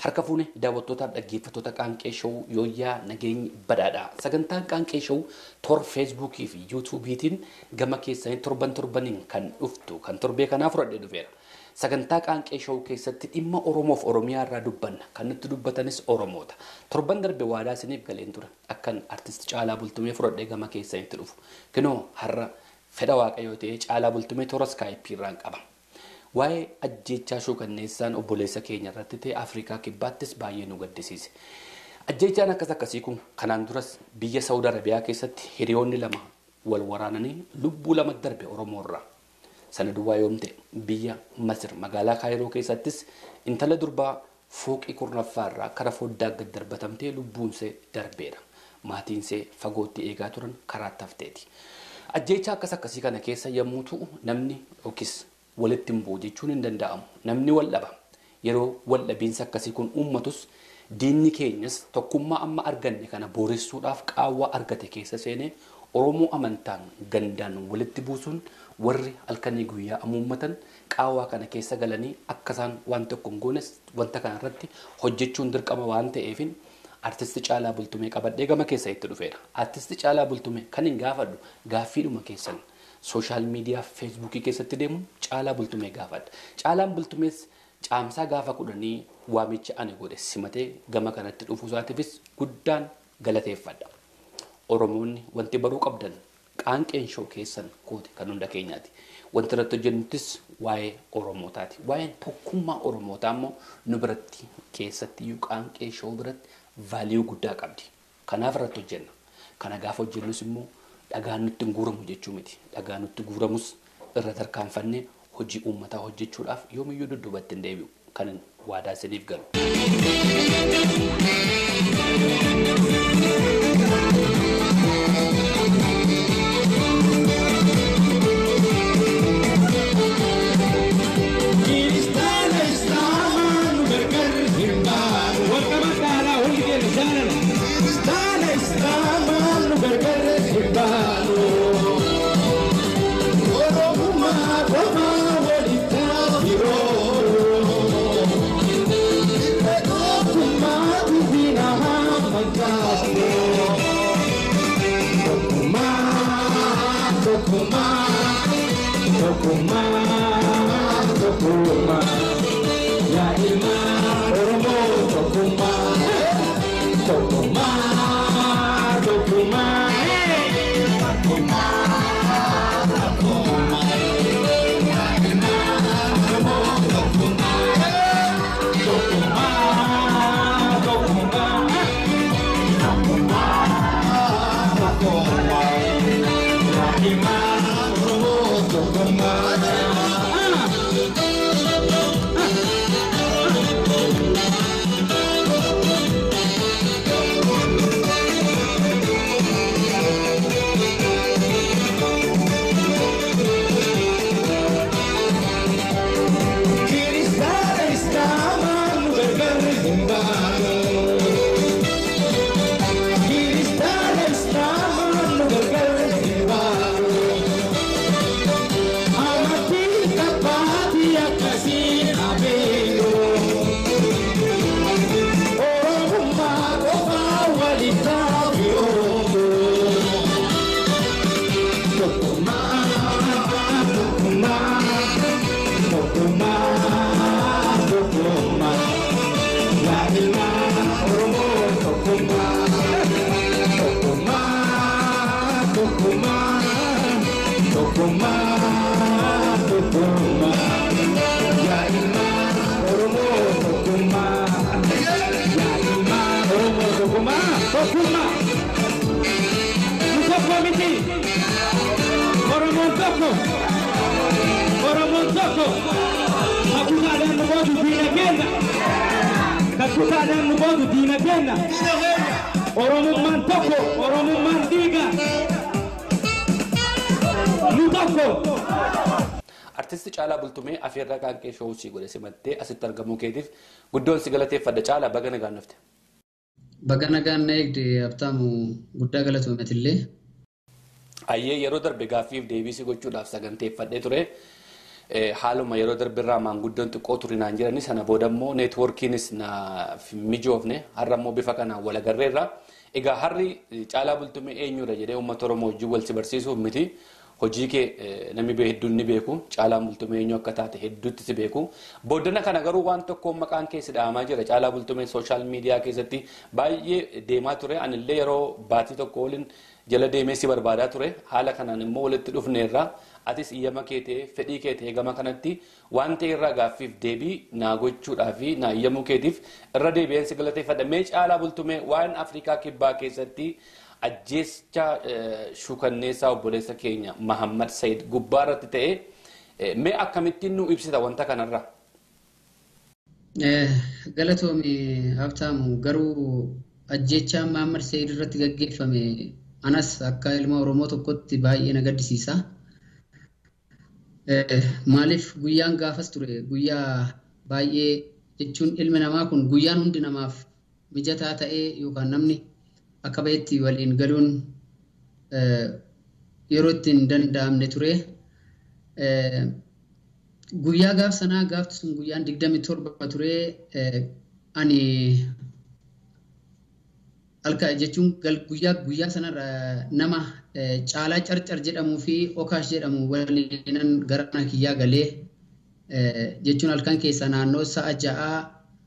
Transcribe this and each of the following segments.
Harka fuune daawwattootaaf dhaggeeffattoota qaanqee showuu yooyyaa nageenyi badhaadhaa. Sagantaan qaanqee showuu toora feesbuukii fi yuutuubiitiin gama keessanii torban torbaniin kan dhuftu kan torbee kanaa fudhadhee dhufeera. Sagantaa qaanqee showuu keessatti dhimma Oromoof Oromiyaa irraa dubbanna. Kan nutti dubbatanis Oromoota. Torban darbe waadaa isiniif galeen ture. Akkan artisti Caalaa Bultumee fudhadhee gama keessanitti dhufu. Kunoo har'a fedha waaqayyoo ta'ee Caalaa Bultumee toora iskaayipii irraan qaba. Waa'ee ajjeechaa shookanneessaan obboleessa keenya irratti ta'e Afrikaa kibbaattis baay'ee nu gaddisiise. Ajjeechaan akkas akkasii kun kanaan duras biyya Saawud Arabiyaa keessatti hiriyoonni lama wal waraananii lubbuu lama darbe Oromoo irraa. Sana duwwaa yoom ta'e biyya Masir magaalaa Kaayiroo keessattis intala durbaa fooqii kurnaffaa irraa kara foddaa gad darbatamtee lubbuunsee darbeera. Maatiinsee fagootti eegaa turan karaatti hafteeti. Ajjeechaa akkas akkasii kana keessa yommuu ta'u namni yookiis walitti hin bu'u jechuun hin danda'amu. Namni wal dhaba. Yeroo wal dhabiinsa akkasii kun uummatus diinni keenyas tokkummaa amma arganne kana booressuudhaaf qaawwaa argate keessa seenee Oromoo amantaan gandaan walitti buusuun warri halkanii guyyaa amuummatan qaawwaa kana keessa galanii akka isaan waan tokko hin goones wanta kana irratti hojjechuun dirqama waan ta'eefin artisti Caalaa Bultumee qabadhee gama keessa itti dhufeera. Artisti Caalaa Bultumee kan hin gaafadhu gaaffiidhuma keessan sooshaal miidiyaa feesbuukii keessatti deemuun Caalaa Bultumee gaafadha. Caalaan Bultumees caamsaa gaafa kudhanii waamicha ani godhe simatee gama kanatti dhufuu isaatiifis guddaan galateeffadha. Oromoonni wanti baruu qabdan qaanqeen shoo keessan kooti kan hunda keenyaati. Wanti irratti hojjennuttis waa'ee Oromootaati. Waa'een tokkummaa Oromootaa immoo nu biratti keessatti iyyuu qaanqee shoo biratti vaaliyuu guddaa qabdi. Kanaaf irratti hojjenna. Kana gaafa hojjennus immoo dhagaan nutti hin guuramu jechuu miti. Dhagaan nutti guuramus irra tarkaanfannee hojii uummataa hojjechuudhaaf yoomiyyuu dudduubatti hin deebi'u. Kan waadaa isiniif galu. Kutaadhaan nu boodu diina kenna. Oromummaan tokko, Oromummaan dhiiga. Nu tokko. Artisti Caalaa Bultumee afeerraa qaanqee showuu si godhe simattee asitti argamuu keetiif guddoon si galateeffadha. Caalaa baga nagaan dhufte. Baga nagaan na eegde abtaamu guddaa galatoomatillee. Ayyee yeroo darbe gaaffiif deebii si gochuudhaaf saganteeffadhee ture. haaluma yeroo darbirraa maanguddoon xiqqoo turinaan jirani sana booda immoo neetwoorkiinis na mijoofne har'a immoo bifa kanaan wal agarreerra. Egaa harri caalaa bultumee eenyudha jedhee uummata Oromoo wajjin wal si barsiisuuf miti. Hojii kee namni hedduun ni beeku. Caalaa bultumee eenyu akka taate hedduutti si beeku. Booddana kana garuu waan tokko maqaan kee si dhaamaa jira. Caalaa bultumee sooshaal miidiyaa keessatti baay'ee deemaa ture. Anillee yeroo baatii tokko waliin jala deemee si barbaadaa ture. Haala kanaan immoo walitti dhufneerra. Atis iyyama kee ta'ee fedhii kee ta'ee gama kanatti waan ta'e irraa gaaffiif deebii naa gochuudhaa fi naa iyyamuu keetiif irra deebi'een si galateeffadha. Mee caalaa bultumee waan Afrikaa kibbaa keessatti ajjeecha shukanneessaa obboleessa keenya Mahammad Sayid gubbaa irratti ta'e mee akkamittiin nu ibsita wanta kanarra? Galatoomi Habtaamu garuu ajjeechaa Mahammad Sayid irratti gaggeeffame anas akka ilma Oromoo tokkotti baay'ee na gaddisiisa. Maaliif guyyaan gaafas ture guyyaa baay'ee jechuun ilmi namaa kun guyyaan hundi namaaf mijataa ta'ee yookaan namni akka bahetti waliin galuun yeroo ittiin danda'amne ture. Guyyaa gaaf sanaa gaafti sun guyyaan digdami torba ture ani halka jechuun guyyaa guyyaa sanarra nama caalaa carcar jedhamuu fi okaash jedhamu waliinan gara mana kiyyaa galee jechuun halkan keessa naannoo sa'a ja'aa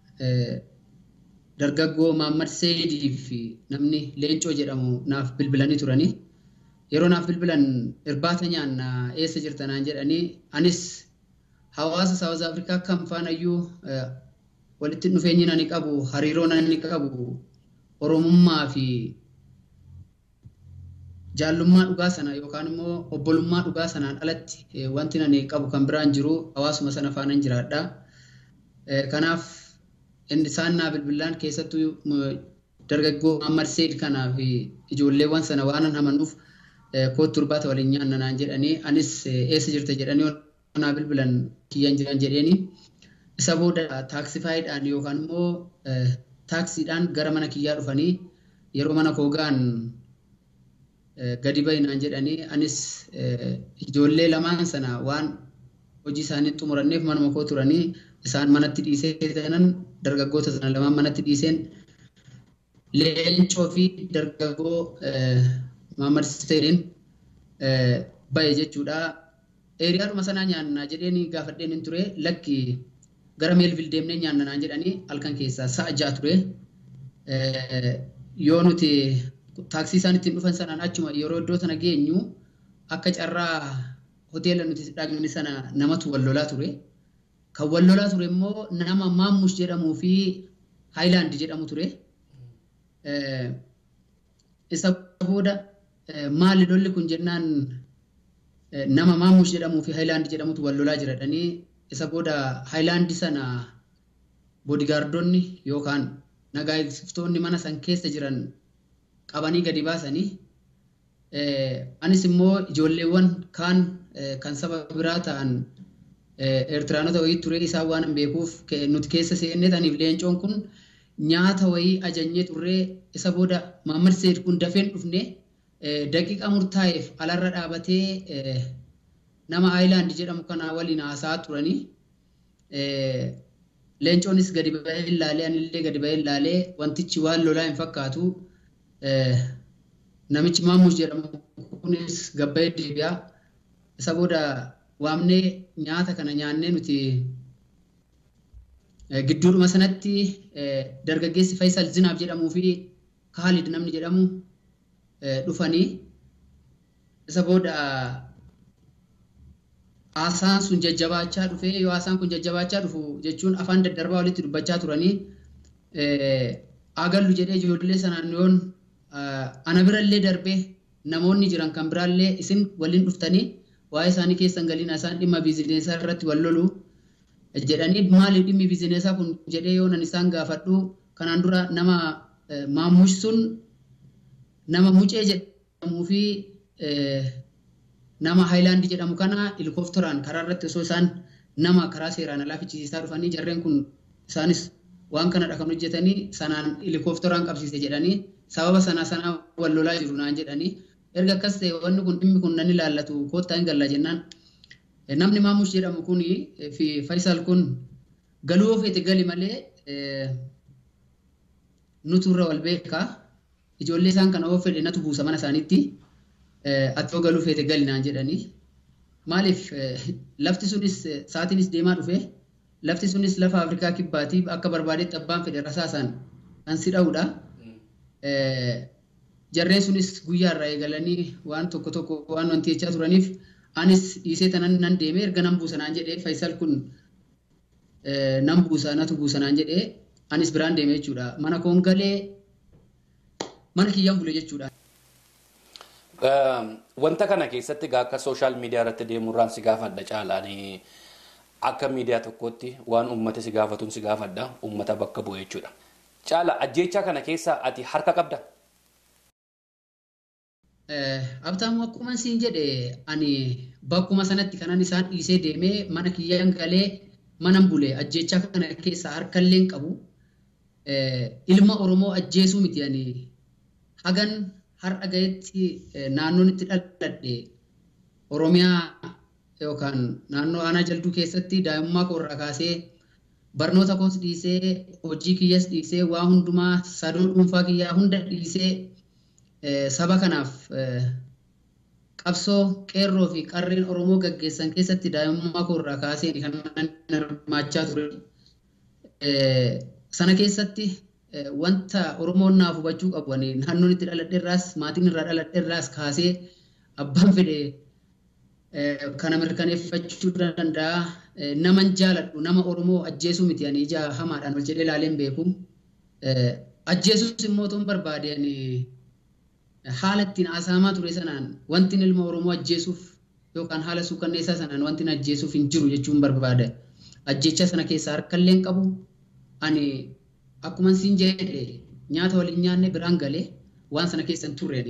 dargaggoo Maammad Seedii fi namni Leencoo jedhamu naaf bilbilanii turani. Yeroo naaf bilbilan irbaata nyaanna eessa jirtanaan jedhanii anis hawaasa Saawuz Afrikaa kam faanayyuu walitti dhufeenyi nani qabu hariiroo nani qabu Oromummaa fi jaallummaa dhugaa sana yookaan immoo obbolummaa dhugaa sanaan alatti wanti nani qabu kan biraan jiru hawaasuma sana faanan jiraadha. Kanaaf isaan naa bilbilaan keessattuu dargaggoo Muhammad Seed kanaa fi ijoolleewwan sana waan amanuuf kootu irbaata waliin nyaanna naan jedhanii anis eessa jirta jedhanii naa bilbilan kiyyan jiran jedheeni isa booda taaksifaayiidhaan yookaan immoo taaksiidhaan gara mana kiyyaa dhufanii yeroo mana koo ga'an gadi bahi naan jedhanii anis ijoollee lamaan sana waan hojii isaanii xumuranneef manuma koo turanii isaan manatti dhiisee tanan dargaggoota sana lamaan manatti dhiiseen leencoo fi dargaggoo Muhammad Seedin bahe jechuudha. Eeriyaadhuma sanaa nyaannaa jedheen gaafadheen hin ture lakki gara meelvil deemnee nyaanna naan jedhanii halkan keessaa sa'a ja'a ture. Yoo nuti taaksii isaan ittiin dhufan sanaan achuma yeroo iddoo sana geenyu akka carraa hoteela nuti dhaqne sana namatu wal lolaa ture. Kan wal lolaa ture immoo nama Maammush jedhamuu fi Haayilaand jedhamu ture. Isa booda maali lolli kun jennaan nama Maammush jedhamuu fi Haayilaand jedhamutu wal lolaa jiradhanii isa booda Haayilaandi sana boodigaardonni yookaan nagaa eegsiftoonni mana san keessa jiran qabanii gadi baasanii anis immoo ijoolleewwan kaan kan saba biraa ta'an Eertiraanota wayii ture isaan waan hin beekuuf nuti keessa seennee taniif leencoon kun nyaata wayii ajajnee turree isa booda Maammad Seed kun dafeen dhufne daqiiqa murtaa'eef alarra dhaabatee nama Aayilaand jedhamu kana waliin haasaa turanii leencoonis gadi ba'ee ilaalee anillee gadi ba'ee ilaalee wantichi waan lolaa hin fakkaatu namichi Maammush jedhamu kunis gabba'ee deebi'a isa booda waamnee nyaata kana nyaannee nuti gidduudhuma sanatti dargaggeessi Faisal Zinaab jedhamuu fi Kaalid namni jedhamu dhufanii isa booda haasaan sun jajjabaachaa dhufee yoo haasaan kun jajjabaachaa dhufu jechuun afaan daddarbaa walitti dubbachaa turanii agallu jedhee ijoollee sanaan yoon ana birallee darbee namoonni jiran kan biraallee isin waliin dhuftanii waa'ee isaanii keessan galiina isaan dhimma biizineesaa irratti wal lolu jedhanii maaliif dhimmi biizineesaa kun jedhee yoo nan isaan gaafadhu kanaan dura nama maammush sun nama mucee jedhamuu fi nama haayilaandi jedhamu kana helikoophteraan karaa irratti osoo isaan nama karaa seeraan alaa fichisiisaa dhufanii jarreen kun isaanis waan kanadha kan hojjetanii sanaan helikoophteraan qabsiise jedhanii sababa sanaa sanaa wal lolaa jiru naan jedhanii erga akkas ta'e wanni kun dhimmi kun nan ilaallatu koottaa hin galla jennaan Namni Maamush jedhamu kun fi Faisal kun galuu feete gali malee nutu irra wal beekaa. Ijoollee isaan kana of fedhe natu buusa mana isaaniitti. Ati yoo galuu feete gali naan jedhanii. Maaliif lafti sunis sa'aatiinis deemaa dhufe lafti sunis lafa Afrikaa kibbaatiif akka barbaadetti abbaan fedhe rasaasaan kan si dha'udha. Jarreen sunis guyyaa irraa eegalanii waan tokko tokko waan wanti jechaa turaniif anis dhiisee tanan nan deemee erga nan buusa naan jedhee Faisal kun nan buusa natu buusa naan jedhee anis biraan deemee jechuudha. Mana koon galee mana kiyyaan bule jechuudha. Wanta kana keessatti akka sooshaal miidiyaa irratti deemuurraan si gaafadha caalaanii akka miidiyaa tokkotti waan uummata si gaafatuun si gaafadha uummata bakka bu'e jechuudha. Caala ajjeechaa kana keessa ati harka qabda? Abtaamu akkuma siin jedhe ani bakkuma sanatti kanan isaan dhiisee deemee mana kiyyaan galee manan bule ajjeechaa kana keessaa harkallee qabu. Ilma Oromoo ajjeesuu miti ani hagan har'a gahetti naannoon itti dhaladhe Oromiyaa yookaan naannoo aanaa jalduu keessatti daa'imummaa koo irraa kaasee barnoota koos dhiisee hojii kiyyas dhiisee waa hundumaa sadoo dhuunfaa kiyyaa hunda dhiisee saba kanaaf qabsoo qeerroo fi qarreen Oromoo gaggeessan keessatti daa'imummaa koo irraa kaasee kan hirmaachaa ture. Sana keessatti wanta Oromoon naaf hubachuu qabu naannoon itti dhaladhe irraas maatiin irraa dhaladhe irraas kaasee abbaan fedhe kana mirkaneeffachuu danda'a. Naman jaaladhu nama Oromoo ajjeesuu miti ani ija hamaadhaan ol jedhee ilaaleen beeku. Ajjeesuus immoo otoo hin barbaade haala ittiin haasa'amaa ture sanaan wanti ilma Oromoo ajjeesuuf yookaan haala suukanneessaa sanaan wanti ajjeesuuf hin jiru jechuun barbaada. Ajjeecha sana keessaa harkallee hin qabu. Ani akkuma siin jedhe nyaata waliin nyaanne biraan galee waan sana keessa hin turre.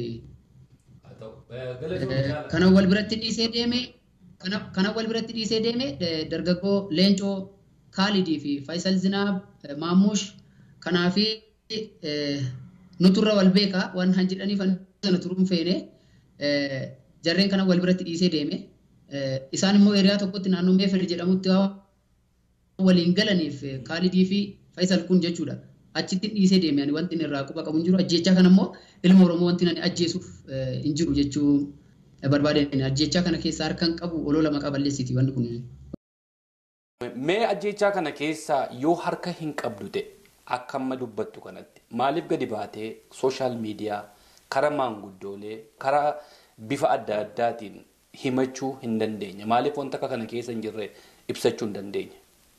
Kana wal biratti dhiisee deeme kana wal biratti dhiisee deeme dargaggoo Leencoo Kaalidii fi Faisal Zinaab Maamush kanaa fi nuturra wal beekaa waan han jedhaniif sana turuun feene jarreen kana wal biratti dhiisee deeme. Isaan immoo hiriyaa tokkotti naannoo Meefel jedhamutti waliin galaniif Kaalidii fi Faisal kun jechuudha. Achitti dhiisee deeme ani wanti irraa quba qabu hin jiru. Ajjeechaa kana immoo ilma Oromoo wanti ani ajjeesuuf hin jiru jechuu barbaadeen ajjeechaa kana keessaa harkaan qabu olola maqaa balleessiti wanti kun. Mee ajjeechaa kana keessaa yoo harka hin qabdu ta'e akka amma dubbattu kanatti maaliif gadi baatee sooshaal miidiyaa karaa maanguddoolee karaa bifa adda addaatiin himachuu hin dandeenye maaliif wanta akka kana keessa hin jirre ibsachuu hin dandeenye.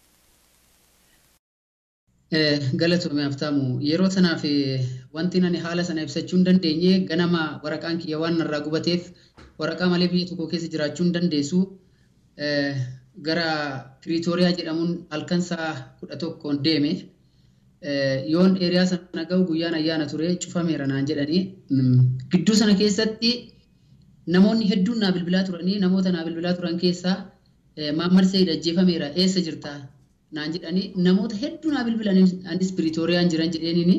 Galatoomee haftaamu yeroo sanaaf wanti ani haala sana ibsachuu hin dandeenye ganama waraqaan kiyya waan narraa gubateef waraqaa malee biyya tokko keessa jiraachuu hin dandeessu. Gara Piriitooriyaa jedhamuun halkan sa'a kudha tokkoon deeme. Yoon eeriyaa sana gahu guyyaan ayyaana ture cufameera naan jedhanii. Gidduu sana keessatti namoonni hedduun naa bilbilaa turanii namoota naa bilbilaa turan keessaa Maammar Sayid ajjeefameera eessa jirtaa? naan jedhanii namoota hedduu naa bilbilanii anis Piriitooriyaan jiran jedheeniini.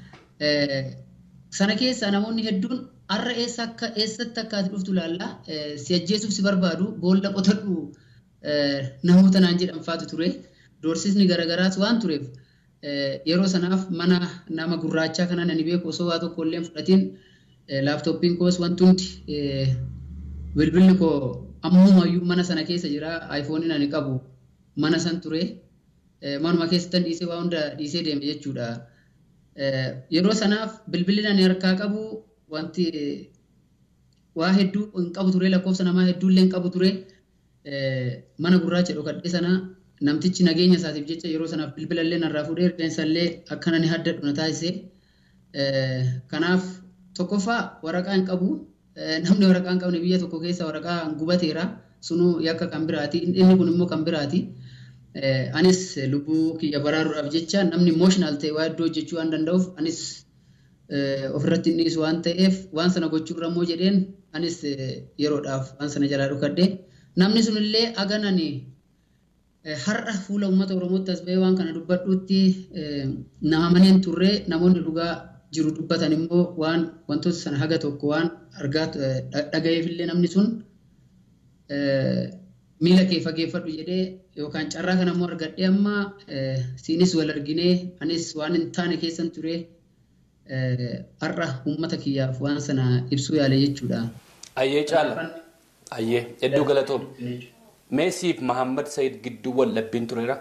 Sana keessaa namoonni hedduun har'a eessa akka eessatti akka ati dhuftu ilaallaa si ajjeesuuf si barbaadu boolla qotadhu namoota naan jedhan faatu ture. Doorsisni garagaraas waan tureef yeroo sanaaf mana nama gurraachaa kanaan ani beeku osoo waa tokko illee fudhatiin laaptooppiin koos wanti hundi bilbilli koo ammumayyuu mana sana keessa jira aayifooniin ani qabu mana san ture. manuma keessattan dhiisee waa hunda dhiisee deeme jechuudha. Yeroo sanaaf bilbilli ani harkaa qabu wanti waa hedduu hin qabu ture lakkoofsa namaa hedduullee hin qabu ture mana gurraacha dhokadhee sana namtichi nageenya isaatiif jecha yeroo sanaaf bilbila illee narraa fuudhee rifeensa illee akkana ni haddadhu na taasise. Kanaaf tokkoffaa waraqaa hin qabu namni waraqaa hin qabne biyya tokko keessa waraqaa gubateera sunuu yakka kan biraati inni kun immoo kan biraati. anis lubbuu kiyya baraaruudhaaf jecha namni imooshinaal ta'e waa iddoo hojjechuu waan danda'uuf anis ofirratti hin dhiisu waan ta'eef waan sana gochuurra immoo jedheen anis yeroodhaaf waan sana jalaa dhokadhe namni sunillee aganani har'a fuula uummata oromootti as bahee waan kana dubbadhuutti nama maneen turre namoonni dhugaa jiru dubbatan immoo waan wantoota sana haga tokko waan argaa dhagayeefillee namni sun miila kee fageeffadhu jedhee yookaan carraa kana immoo argadhee amma siinis wal arginee anis waan hin taane keessan ture har'a uummata kiyyaaf waan sana ibsuu yaale jechuudha. Ayyee caala. Ayyee hedduu galatoom. Meesiif Mahammad Sayid gidduu wal dhabbiin tureera.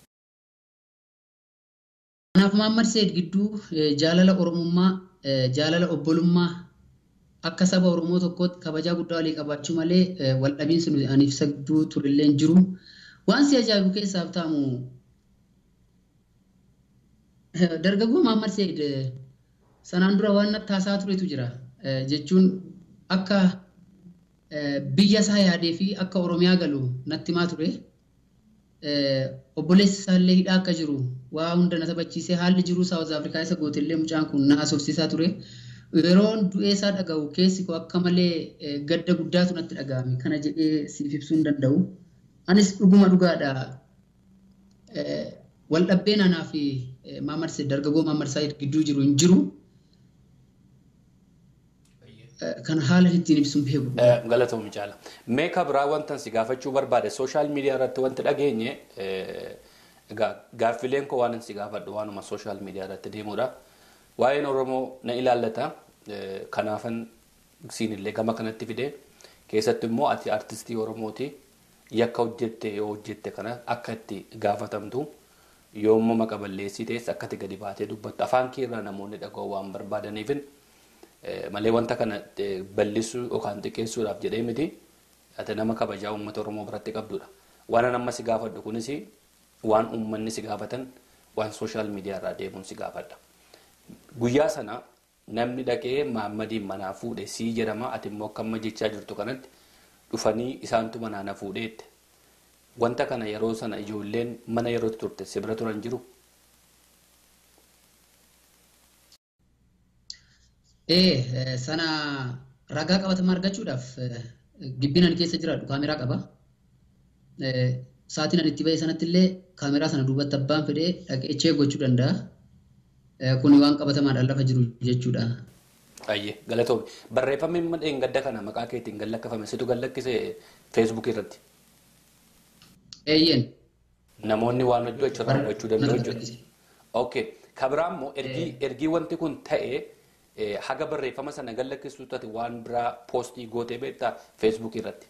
Kanaaf Mahammad Sayid gidduu jaalala Oromummaa, jaalala obbolummaa akka saba Oromoo tokkootti kabajaa guddaa walii qabaachuu malee wal dhabiinsi nuti ani ibsaduu turellee hin jiru. Waan si ajaa'ibu keessaaf ta'amu dargaggoo Mahammad Sayid sanaan dura waan taasaa turetu jira. Jechuun akka biyya isaa yaadee fi akka Oromiyaa galu natti himaa ture. Obboleessi isaallee hidhaa akka jiru waa hunda na taphachiisee haalli jiruu Saawuz Afrikaa isa gootellee mucaan kun na haasofsiisaa ture. Yeroon du'ee isaa dhaga'u keessi koo akka malee gadda guddaatu natti dhaga'ame. Kana jedhee siif ibsuu hin danda'u. Anis dhuguma dhugaadha. Wal dhabbeen anaa fi Maamad dargaggoo Maamad Saayid gidduu jiru hin jiru. Kan haala ittiin ibsuun beeku. Galatoomii caala. Meeqa biraa wantan si gaafachuu barbaade sooshaal miidiyaa irratti wanti dhageenye gaaffileen koo waan si gaafadhu waanuma sooshaal miidiyaa irratti deemudha. Waa'een Oromoo na ilaallata. Kanaafan siinillee gama kanatti fide. Keessatti immoo ati artistii Oromooti. Yakka hojjette yoo hojjette kana akka itti gaafatamtu yoommoo maqa balleessii ta'es akka itti gadi baatee dubbattu afaan kee irraa namoonni dhaga'uu waan barbaadaniifin malee wanta kana bal'isuu yookaan xiqqeessuudhaaf jedhee miti ati nama kabajaa uummata Oromoo biratti qabdudha. Waan an amma si gaafadhu kunis waan uummanni si gaafatan waan sooshaal miidiyaa irraa deemuun si gaafadha. Guyyaa sana namni dhaqee Maammadiin manaa fuudhe sii jedhama ati immoo akka amma jechaa jirtu kanatti dhufanii isaantu manaa na fuudheette. Wanta kana yeroo sana ijoolleen mana yeroo turte si bira turan jiru. Ee sana ragaa qabatamaa argachuudhaaf gibbinan keessa jiraadhu kaameraa qaba. Sa'aatiin ani itti ba'e sanatti illee kaameraa sana duubatti abbaan fedhee dhaqee chee gochuu danda'a. Kuni waan qabatamaadhaan lafa jiru jechuudha. Ayyee galatoomi. Barreeffamni amma dheengadda kana maqaa keetiin gallakkifame situ gallakkise feesbuukii irratti. Eeyyeen. Namoonni waan hojii achirraa argachuu danda'u jechuudha. Okay. Kabiraan immoo ergii ergii wanti kun ta'e haga barreeffama sana gallakkisuu taate waan biraa poostii gootee beektaa feesbuukii irratti.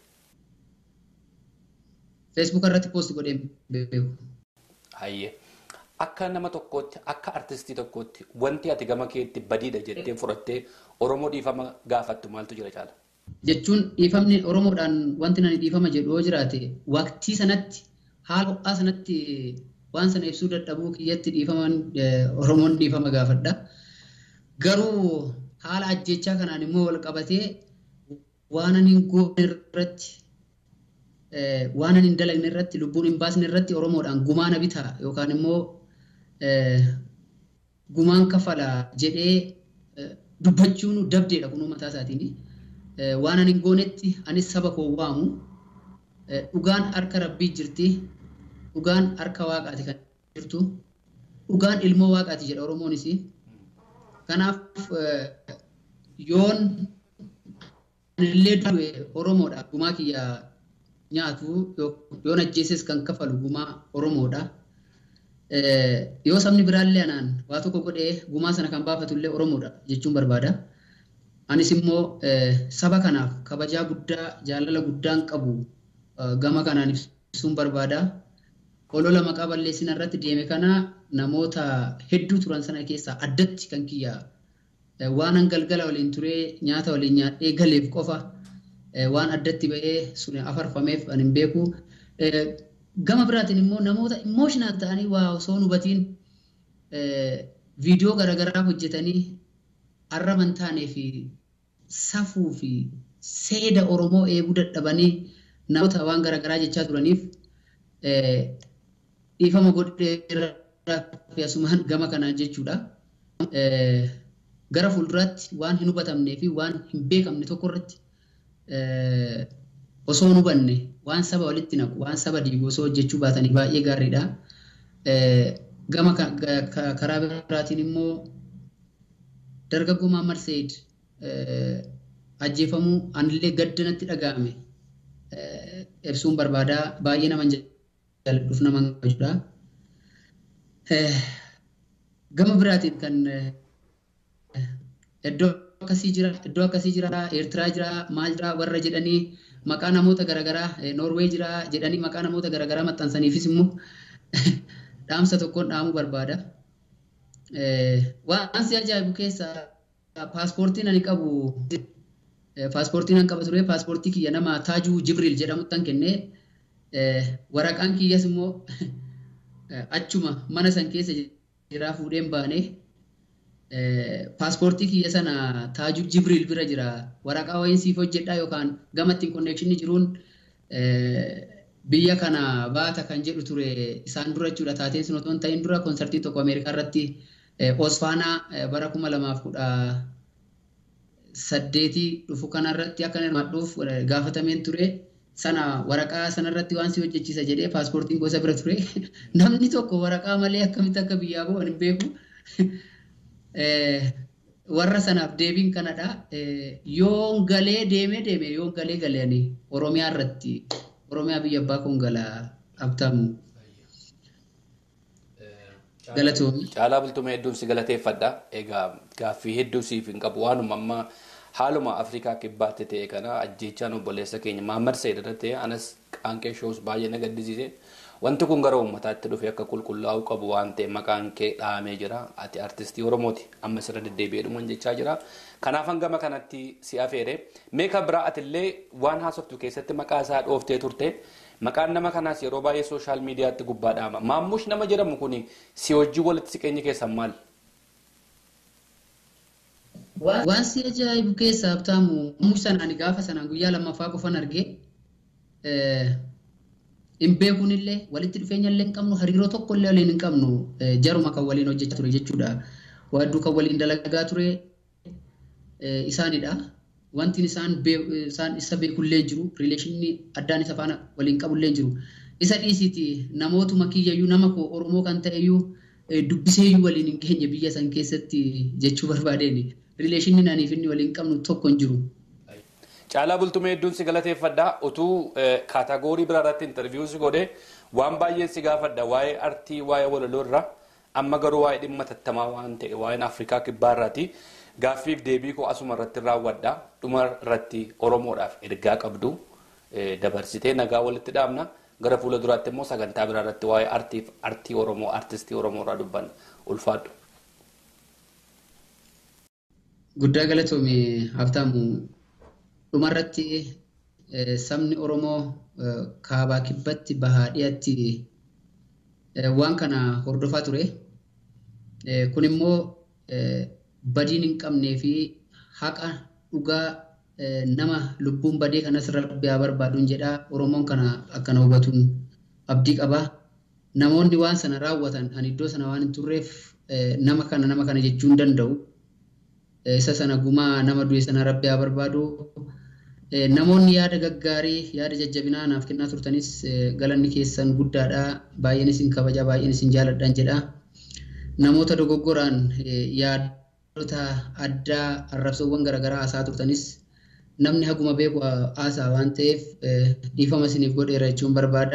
Feesbuuk irratti poostii godhee beeku. Hayyee. Akka nama tokkootti akka artistii tokkootti wanti ati gama keetti badiidha jettee fudhattee Oromoo dhiifama gaafattu maaltu jira caala? Jechuun dhiifamni Oromoodhaan wanti nani dhiifama jedhu yoo jiraate waqtii sanatti haala ho'aa sanatti waan sana ibsuu dadhabuu kiyyatti dhiifaman Oromoon dhiifama gaafadha. Garuu haala ajjechaa kanaan immoo wal qabatee waan ani hin goone irratti waan ani hin dalagne irratti lubbuun hin baasne irratti Oromoodhaan gumaa na bitaa yookaan immoo gumaan kafala jedhee dubbachuun dabdeedha kun mataa isaatiin. Waan ani hin goonetti anis saba koo waamu dhugaan harka rabbii jirti dhugaan harka waaqaati kan jirtu dhugaan ilmoo waaqaati jedha Oromoonis. Kanaaf yoon illee du'e Oromoodha gumaa kiyya nyaatu yoon ajjeeses kan kafalu gumaa Oromoodha. Yoo sabni biraallee anaan waa tokko godhee gumaa sana kan baafatullee Oromoodha jechuun barbaada. Anis immoo saba kanaaf kabajaa guddaa jaalala guddaan qabu gama kanaan ibsuun barbaada. Olola maqaa balleessina irratti deeme kana namoota hedduu turan sana keessaa addatti kan kiyya waan galgala waliin turee nyaata waliin nyaadhee galeef qofa waan addatti ba'ee sun afarfameef ani hin beeku. Gama biraatiin immoo namoota imooshinaal ta'anii waa osoo hin hubatiin viidiyoo garaagaraa hojjetanii arraba hin taanee fi safuu fi seeda Oromoo eeguu dadhabanii namoota waan garaagaraa jechaa turaniif dhiifama godheeraa fi asumaan gama kanaan jechuudha. Gara fuulduraatti waan hin hubatamnee fi waan hin beekamne tokko irratti osoo hin hubanne waan saba walitti naqu waan saba diigu osoo hojjechuu baatanii baay'ee gaariidha. Gama karaa biraatiin immoo dargaggoo Mahammad Said ajjeefamuu anillee gadda natti dhaga'ame. ibsuun barbaadaa baay'ee nama jaalladhuuf nama kabajudha. Gama biraatiin kan iddoo akkasii jira, iddoo akkasii jira, Eertiraa jira, maal jira warra jedhanii maqaa namoota garaagaraa Noorwee jira jedhanii maqaa namoota garaagaraa maxxansaniifis immoo dhaamsa tokkoon dhaamuu barbaada. Waan si ajaa'ibu keessaa paaspoortiin ani qabu paaspoortiin an qaba ture paaspoortii kiyya nama Taajuu Jibriil jedhamuttan kennee waraqaan kiyyas immoo achuma mana san keessa jira fuudheen baanee paaspoortii kiyya sana Taajuu Jibriil bira jira waraqaa wayiin siif hojjedhaa yookaan gama ittiin konneekshinii jiruun biyya kana baata kan jedhu ture isaan dura jechuudha taateen sun otoo hin ta'in dura koonsartii tokko Ameerikaa irratti Osfaanaa bara kuma lamaaf kudha saddeetii dhufu kanarratti akka hirmaadhuuf gaafatameen ture sana waraqaa sanarratti waan si hojjechiisa jedhee paaspoortiin gosa bira ture namni tokko waraqaa malee akkamitti akka biyyaa bu'an hin beeku. Warra sanaaf deebiin kanadha. Yoon galee deemee deeme yoon galee galee Oromiyaa irratti Oromiyaa biyya abbaa kun galaa abtaamu. Galatoomii. Caalaa bultumee hedduun si galateeffadha. Egaa gaaffii hedduu siif hin qabu waanuma amma haaluma Afrikaa kibbaatti ta'e kana ajjeechaan obboleessa keenya Mahammad Sayyid irratti ta'e anas qaanqee shoos baay'ee na gaddisiise. Wanti kun gara uummataatti dhufe akka qulqullaa'uu qabu waan ta'e maqaan kee dhahamee jira. Ati artistii Oromooti. Amma sirra deddeebi'ee dhuman jechaa jira. Kanaaf hangama kanatti si afeere. Meeqa biraa atillee waan haasoftu keessatti maqaa isaa dhooftee turte. Maqaan nama kanaas yeroo baay'ee sooshaal miidiyaatti gubbaa dhahama. Maammush nama jedhamu kun si wajjin walitti siqeenya keessan maal? Waan si ajaa'ibu keessaa abtaamu maammush sanaan ani gaafa sanaan guyyaa lammaffaa qofan argee hin beekunillee walitti dhufeenya illee hin qabnu hariiroo tokko illee waliin hin qabnu jaruma kan waliin hojjechaa ture jechuudha. Waadduu kan waliin dalagaa ture isaanidha. Wanti isaan isaan isa beekullee jiru riileeshinii addaan isa faana waliin qabullee jiru. Isa dhiisiiti namootuma kiyyayyuu nama koo Oromoo kan ta'eyyuu dubbiseeyyuu waliin hin geenye biyya san keessatti jechuu barbaadeen riileeshinii aniif inni waliin qabnu tokko hin jiru. Caalaa bultumee hedduun si galateeffadha. Utuu kaatagoorii biraa irratti intarviiyuu si godhe waan baay'een si gaafadha waa'ee artii waa'ee walaloo irraa amma garuu waa'ee dhimma tattamaa waan ta'e waa'een Afrikaa kibbaa irraati. Gaaffiif deebii koo asuma irratti raawwadha. Dhuma irratti Oromoodhaaf ergaa qabdu dabarsitee nagaa walitti dhaabna. Gara fuula duraatti immoo sagantaa biraa irratti waa'ee artiif artii Oromoo artistii Oromoo irraa dubbanna. Ulfaadhu. Guddaa galatoome Habtaamu dhumarratti sabni Oromoo kaabaa kibbatti bahaa dhiyaatti waan kana hordofaa ture. Kun immoo badiin hin qabnee fi haqa dhugaa nama lubbuun badee kanas rabbi haa barbaaduun jedha. Oromoon kana akkana hubatuun abdii qaba. Namoonni waan sana raawwatan ani iddoo sana waan hin turreef nama kana nama kana jechuu hin danda'u. Isa sana gumaa nama du'e sana rabbi haa barbaadu. Namoonni yaada gaggaarii yaada jajjabinaa naaf kennaa turtanis galanni keessan guddaadha. Baay'een isin kabaja baay'een isin jaaladhaan jedha. Namoota dogoggoraan yaadota addaa arrabsoowwan garaagaraa haasaa turtanis namni haguma beeku haasaa waan ta'eef dhiifama isiniif godheera jechuun barbaada.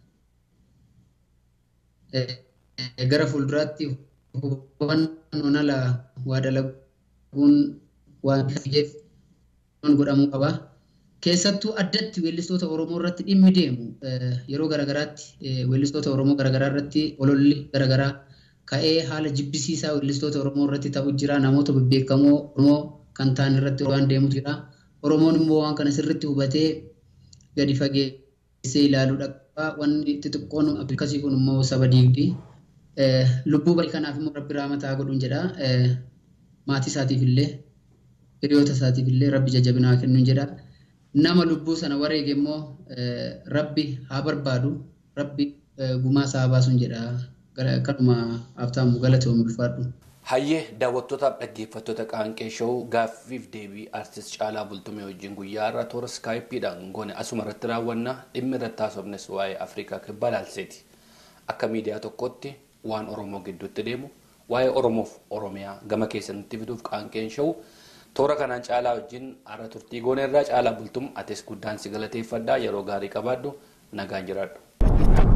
Gara fuulduraatti hubannoon ala waa dalaguun waan ta'eef godhamuu qaba. Keessattuu addatti weellistoota Oromoo irratti dhimmi deemu yeroo garaagaraatti weellistoota Oromoo garaagaraa irratti ololli garaagaraa ka'ee haala jibbisiisaa weellistoota Oromoo irratti ta'u jira. Namoota bebbeekamoo Oromoo kan ta'an irratti waan deemutu jira. Oromoon immoo waan kana sirriitti hubatee gadi fageessee ilaaluudha qaba. Wanni xixiqqoon akkasii kun immoo saba diigdi. Lubbuu barii kanaaf immoo rabbi raamataa godhuun jedha. Maatii isaatiif illee hiriyoota isaatiif illee rabbi jajjabinaa kennuun jedha. Nama lubbuu sana wareege immoo rabbi haa barbaadu. Rabbi gumaa isaa baasuun jedha. Kanuma haftaamu galatoomu ulfaadhu. Hayyee daawwattootaaf dhaggeeffattoota qaanqee showuu gaaffiif deebii artist Caalaa Bultumee wajjin guyyaa irraa toora skaayipiidhaan goone asuma irratti raawwanna dhimmi irratti haasofnes waa'ee Afrikaa kibbaa ilaalseeti. Akka miidiyaa tokkotti waan Oromoo gidduutti deemu waa'ee Oromoof Oromiyaa gama keessanitti fiduuf qaanqeen showuu toora kanaan caalaa wajjin har'a turtii goona irraa caalaa bultum atis guddaan si galateeffadhaa yeroo gaarii qabaadhu nagaan jiraadhu.